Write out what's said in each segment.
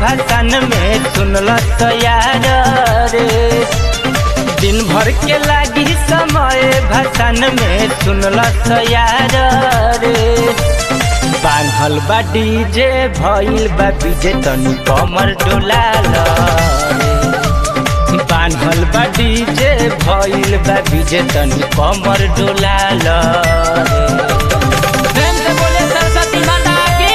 भाषण में सुनल यार रे दिन भर के लागी समय भाषण में सुनल यार रे बान्हल बा डीजे भइल बा बीजे तनी कमर डोलाल रे बान्हल बा डीजे भइल बा बीजे तनी कमर डोलाल रे प्रेम से बोले सरस्वती माता की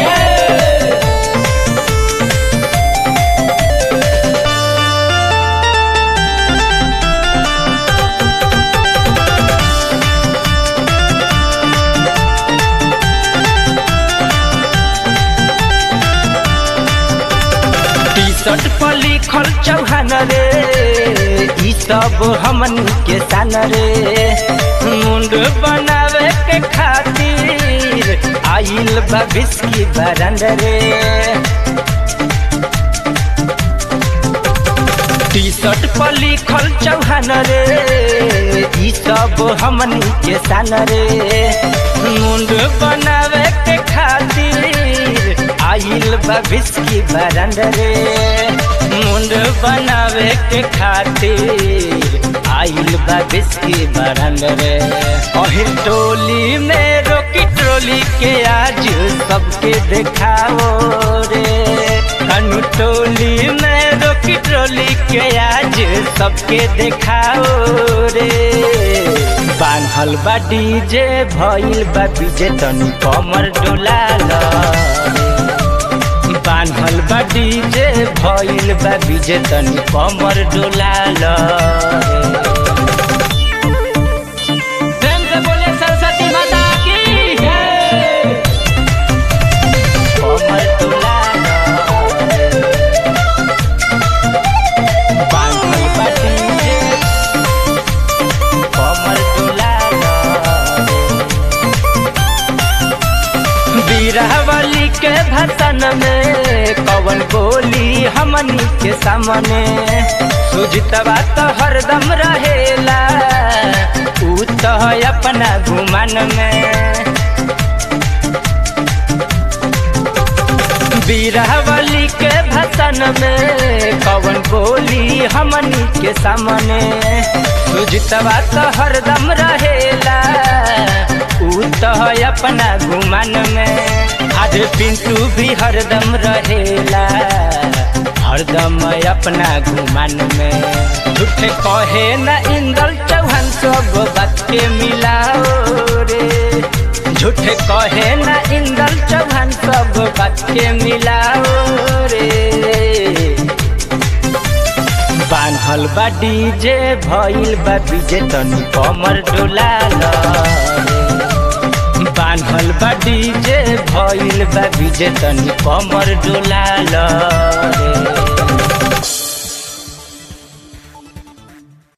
टी शर्ट पर लिखल चौहान रे ई सब हमन के सान रे मुंड बनावे के खातिर आइल बा बिस्की बरंड रे टी शर्ट पर लिखल चौहान रे ई सब हमन के सान रे मुंड बनावे के खातिर आइल बा बिस्की बरंड रे मुंड बनावे के खातिर आइल बा बिस्की बरंड रे अहिर टोली में रोकी ट्रोली के आज सबके देखाओ रे कनु टोली में रोकी ट्रोली के आज सबके देखाओ रे बान्हल बा डीजे भइल बा बीजे तनी कमर डोलाल रे बान्हल बा डीजे भइल बा बीजे तनी कमर डोलाल रे प्रेम से बोले सरस्वती माता की कमर डोलाल रे बान्हल बा डीजे कमर डोलाल रे बीरावली के भसन में कवन बोली हमनी के सामने सुजितवा तो हरदम रहेला ऊ तो अपना घुमन में बीरावली के भसन में कवन बोली हमनी के सामने सुजितवा तो हरदम रहेला ऊ तो अपना घुमन में आज पिंटू भी हरदम रहेला हरदम अपना घुमन में झूठे कहे न इंदल चौहान सब बात के मिलाओ रे झूठे कहे न इंदल चौहान सब बात के मिलाओ रे बान्हल बा डीजे भइल बा बीजे तनी कमर डोलाल रे बान्हल बा डीजे भइल बा बीजे तनी कमर डोलाल रे